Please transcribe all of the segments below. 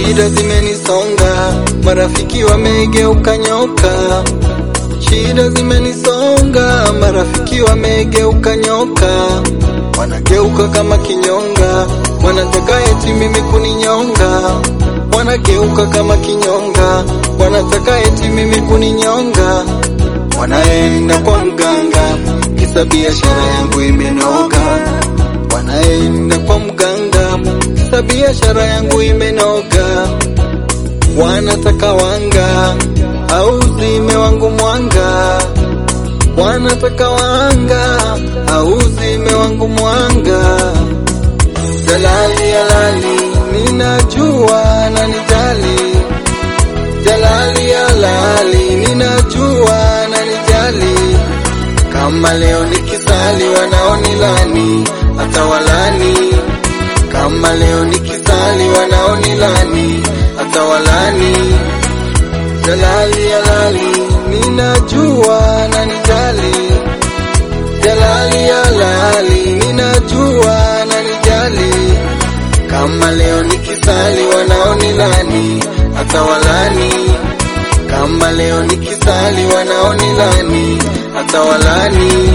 shida zimenisonga, marafiki wamegeuka nyoka. Shida zimenisonga, marafiki wamegeuka nyoka, wanageuka kama kinyonga, wanataka eti mimi kuninyonga, wanageuka kama kinyonga, wanataka eti mimi kuninyonga, wanaenda kwa mganga, kisa biashara yangu imenoga, wanaenda kwa mganga, kisa biashara yangu imenoga, wanataka wanga au zime wangu mwanga, wanataka wanga au zime wangu mwanga. Jalali halali, ninajua na nijali. Jalali halali, ninajua na nijali. Kama leo nikisali wanaonilani hata walani, kama leo nikisali wanaonilani hata walani. Jalali halali, ninajua na nijali. Jalali halali, ninajua na nijali. Kama leo nikisali wanaonilani hata walani, kama leo nikisali wanaonilani hata walani.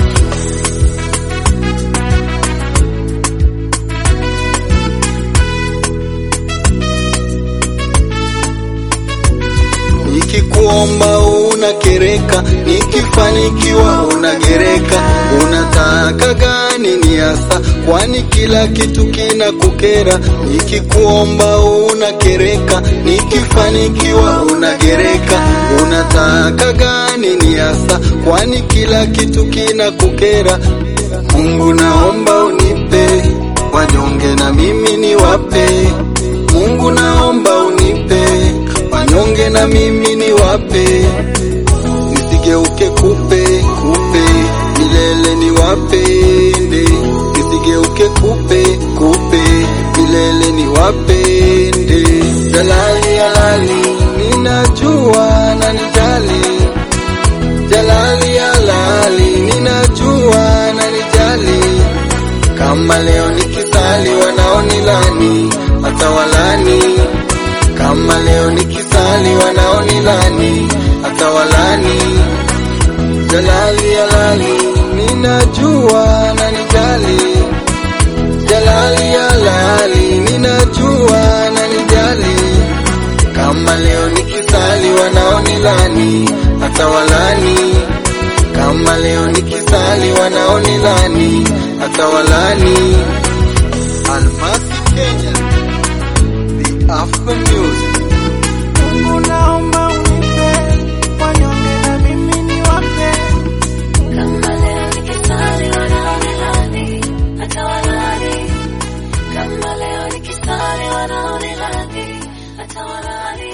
Nikikuomba unakereka, nikifanikiwa unagereka. Unataka gani ni hasa? Kwani kila kitu kina kukera. Nikikuomba unakereka, nikifanikiwa unagereka. Unataka gani ni hasa? Kwani kila kitu kina kukera. Mungu naomba unipe wanyonge na mimi niwape. Mungu naomba unipe wanyonge na mimi niwape, nisigeuke kupe kupe, milele niwapende, nisigeuke kupe kupe, milele niwapende. Jalali halali, ninajua na nijali. Jalali halali, ninajua na nijali. Kama leo nikisali wanaonilani hata walani kama leo nikisali wanaonilani hata walani. Jalali halali, ninajua na nijali. Jalali halali, ninajua na nijali. Kama leo nikisali wanaonilani hata walani. Kama leo nikisali wanaonilani hata walani. Almasi Kenya, the Afro Music. Mungu naomba unipe wanyonge na mimi niwape. Kama leo nikisali wanaonilani hata walani, kama leo nikisali wanaonilani hata walani.